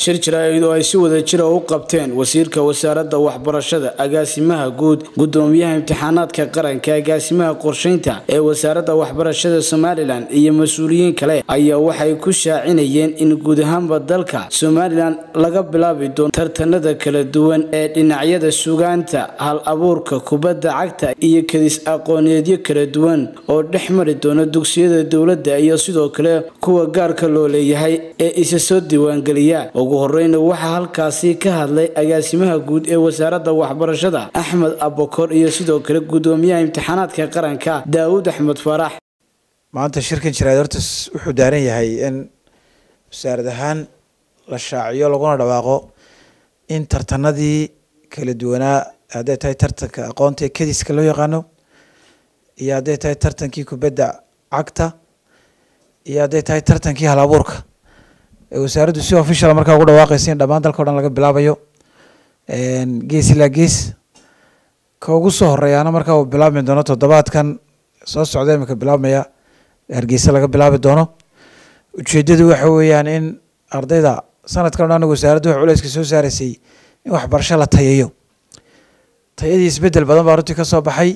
shir jaraa'id oo ay si wada jira u qabteen wasiirka wasaaradda waxbarashada agaasimaha guud gudoomiyaha imtixaanaadka qaranka agaasimaha qorsheynta ee wasaaradda waxbarashada somalilan iyo mas-uuliyiin kale ayaa waxay ku shaacinayeen in guud ahaanba dalka somalilan laga bilaabi doono tartanada kala duwan ee dhinacyada sugaanta hal abuurka kubadda cagta iyo kadis aqooneedyo kala duwan oo dhex mari doona dugsiyada dowladda iyo sidoo kale kuwa gaarka loo leeyahay ee isa soo diiwaangeliya ugu horeyna waxaa halkaasi ka hadlay agaasimaha guud ee wasaaradda waxbarashada axmed abokor iyo sidoo kale gudoomiyaha imtixaanaadka qaranka daawud axmed faarax maanta shirkan jiraad horta wuxuu daaran yahay in wasaarad ahaan la shaaciyo laguna dhawaaqo in tartanadii kala duwanaa hadday tahay tartanka aqoonta ee kadiska loo yaqaano iyo hadday tahay tartankii kubadda cagta iyo hadday tahay tartankii hal abuurka wasaaraddu si official markaa ugu dhawaaqaysa in dhammaan dalka o dhan laga bilaabayo gees ilaa gees ka ugu soo horeeyaana markaa uu bilaabmi doono toddobaadkan soo socda imika bilaabmaya hargeysa laga bilaabi doono ujeedadu waxa weeyaan in ardayda sanadkan o dhan wasaaraddu wax culeyska soo saaraysay in waxbarasho la tayayo tayadii isbedel badan baa runtii ka soo baxay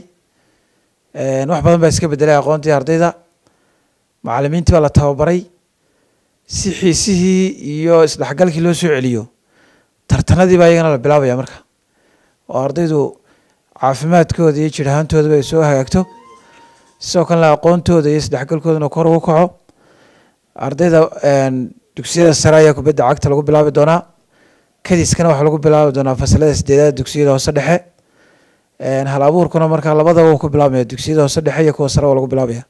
wax badan baa iska bedelay aqoontii ardayda macalimiintii baa la tababaray si xiisihii iyo isdhexgalkii loo soo celiyo tartanadii baa iyagana la bilaabaya marka oo ardaydu caafimaadkooda iyo jir ahaantoodaba ay soo hagaagto sidoo kalena aqoontooda iyo isdhexgalkoodana kor ugu kaco ardayda dugsiyada sare ayaa kubadda cagta lagu bilaabi doonaa kadiskana waxaa lagu bilaabi doonaa fasalada sideedaad dugsiyada hoose dhexe hal abuurkuna markaa labadaba ku bilaabmaya dugsiyada hoose dhexe iyo kuwa sare waa lagu bilaabaya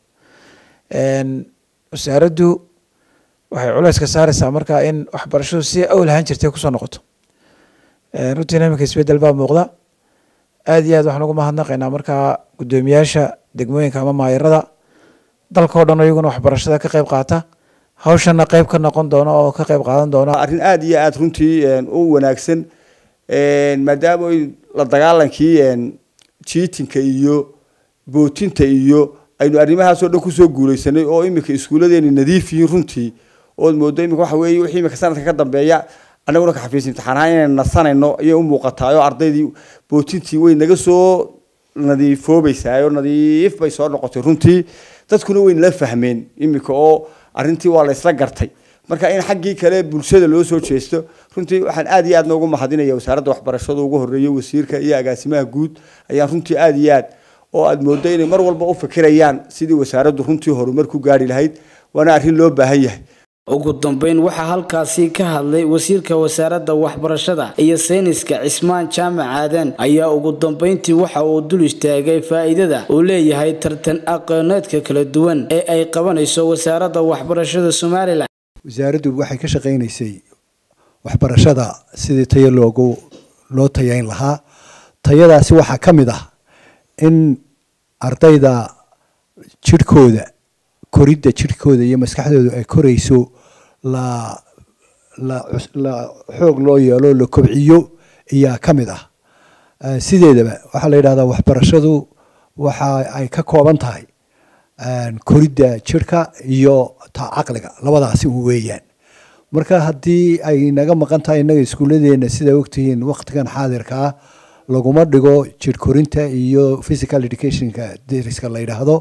wasaaraddu waxay culeyska saareysaa markaa in waxbarashadu si awl ahaan jirtay kusoo noqoto runtiina iminka isbedel baa muuqda aad iyo aad waxaan ugu mahadnaqaynaa markaa guddoomiyaasha degmooyinka ama maayarada dalka o dhan iyaguna waxbarashada ka qeyb qaata hawshana qeyb ka noqon doona oo ka qeyb qaadan doona arrin aada iyo aada runtii u wanaagsan maadaama la dagaalankii jiitinka iyo bootinta iyo aynu arrimahaas oo dhan kusoo guuleysanay oo iminka iskuuladeeni nadiif yihiin runtii ood moodo imika waxa weeye wixii imika sanadka ka dambeeya annaguna ka xafiis imtixaanahaan inaynu nasanayno ayay u muuqataa oo ardaydii bootintii way naga soo nadiifoobaysaa oo nadiif bay soo noqotay runtii dadkuna way nala fahmeen imika oo arrintii waa la isla gartay marka in xaggii kale bulshada loo soo jeesto runtii waxaan aad iyo aad noogu mahadinaya wasaaradda waxbarashada ugu horeeya wasiirka iyo agaasimaha guud ayaan runtii aad iyo aad oo aada moodo inay mar walba u fikirayaan sidii wasaaraddu runtii horumar ku gaari lahayd waana arrin loo baahan yahay ugu dambeyn waxaa halkaasi ka hadlay wasiirka wasaaradda waxbarashada iyo sayniska cismaan jaamac aadan ayaa ugu dambeyntii waxa uu dul istaagay faa'iidada uu leeyahay tartan aqooneedka kala duwan ee ay qabanayso wasaaradda waxbarashada somalilan wasaaraddu waxay ka shaqaynaysay waxbarashada sidii tayo loogu loo tayayn lahaa tayadaasi waxaa ka mid ah in ardayda jirhkooda koridda jirhkooda iyo maskaxdooda ay korayso la la la xoog loo yeelo la kobciyo ayaa ka mid ah sideedaba waxaa la yidhahdaa waxbarashadu waxa ay ka kooban tahay koridda jirhka iyo ta caqliga labadaasi u weeyaan marka haddii ay naga maqan tahay innaga iskuulladeena sidaa ogtihiin waqtigan xaadirka ah laguma dhigo jir korinta iyo physical educationka dariska la yidhaahdo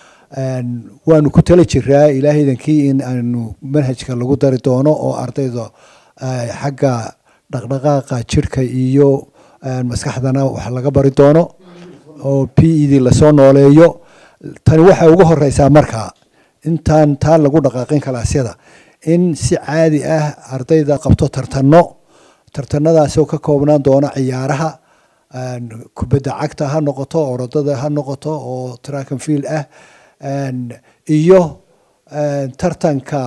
waanu ku tala jiraa ilaahaydankii in aanu manhajka lagu dari doono oo ardayda xagga dhaqdhaqaaqa jirhka iyo maskaxdana wax laga bari doono oo p e d lasoo nooleeyo tani waxay ugu horeysaa markaa intaan taa lagu dhaqaaqin kalaasyada in si caadi ah ardayda qabto tartano tartanadaasoo ka koobnaan doona ciyaaraha kubadda cagta ha noqoto orodada ha noqoto oo track and field ah iyo tartanka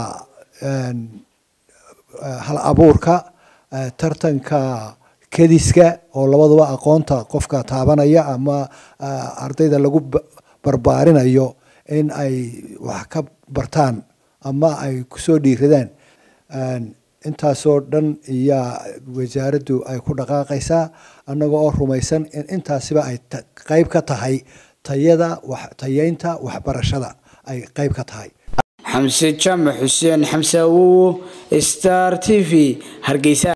hal abuurka tartanka kediska oo labaduba aqoonta qofka taabanaya ama ardayda lagu barbaarinayo in ay wax ka bartaan ama ay kusoo dhiiradaan intaasoo dhan iyaa wasaaraddu ay ku dhaqaaqaysaa annaga oo rumaysan in intaasiba ay qeyb ka tahay tayada tayeynta waxbarashada ay qeyb ka tahay xamse jaamac xuseen xamse awowo star t v hargeysa